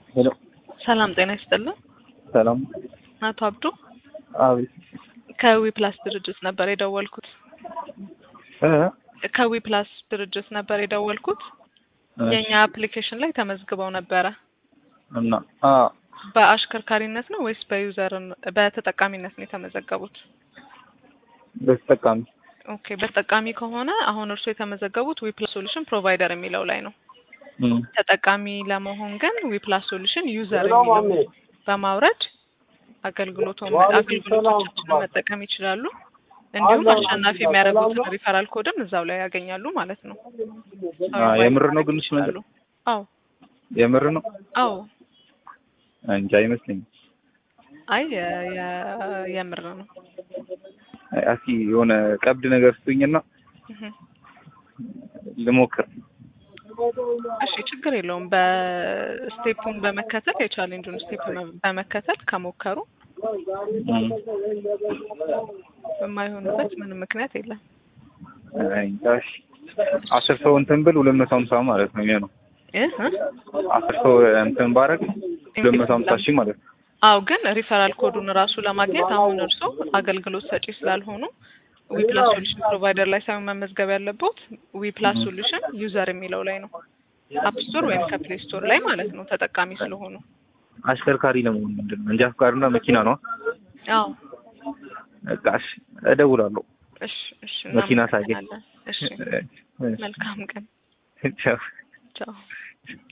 ሄሎ ሰላም ጤና ይስጥልን። ሰላም። አቶ አብዱ አቤት። ከዊ ፕላስ ድርጅት ነበር የደወልኩት። እ ከዊ ፕላስ ድርጅት ነበር የደወልኩት። እሺ። የእኛ አፕሊኬሽን ላይ ተመዝግበው ነበረ። እና አ በአሽከርካሪነት ነው ወይስ በዩዘር በተጠቃሚነት ነው የተመዘገቡት? በተጠቃሚ ኦኬ በተጠቃሚ ከሆነ አሁን እርስዎ የተመዘገቡት ዊ ፕላስ ሶሉሽን ፕሮቫይደር የሚለው ላይ ነው። እም ተጠቃሚ ለመሆን ግን ዊ ፕላስ ሶሉሽን ዩዘር የሚለው በማውረድ አገልግሎቱን አገልግሎቶቻችንን መጠቀም ይችላሉ። እንዲሁም አሸናፊ የሚያደርጉትን ሪፈራል ኮድም እዛው ላይ ያገኛሉ ማለት ነው። አ የምር ነው ግን እሱ ነገር ይችላሉ። አዎ የምር ነው አዎ እንጂ አይመስለኝም። አይ የ- የ- የምር ነው። አይ እስኪ የሆነ ቀብድ ነገር ስጡኝና እህ። ልሞክር። እሺ ችግር የለውም። በስቴፑን በመከተል የቻሌንጁን ስቴፕ በመከተል ከሞከሩ እም የማይሆንበት ምንም ምክንያት የለም። አይ እሺ። አስር ሰው እንትን ብል ሁለት መቶ ሀምሳ ማለት ነው የሚሆነው። እህ እ? አስር ሰው እንትን ባረግ ሁለት መቶ ሀምሳ ሺህ ማለት ነው። አዎ ግን ሪፈራል ኮዱን ራሱ ለማግኘት አሁን እርሶ አገልግሎት ሰጪ ስላልሆኑ ዊ ፕላስ ሶሉሽን ፕሮቫይደር ላይ ሳይሆን መመዝገብ ያለበት ዊ ፕላስ ሶሉሽን ዩዘር የሚለው ላይ ነው። አፕ ስቶር ወይም ከፕሌይ ስቶር ላይ ማለት ነው ተጠቃሚ ስለሆኑ። አሽከርካሪ ለመሆን ምንድን ነው እንጃ ፍቃድና መኪና ነው። አዎ በቃ እሺ እደውላለሁ። እሺ እሺ መኪና ሳገኝ። እናመሰግናለን። እሺ እሺ። መልካም ቀን። ቻው። ቻው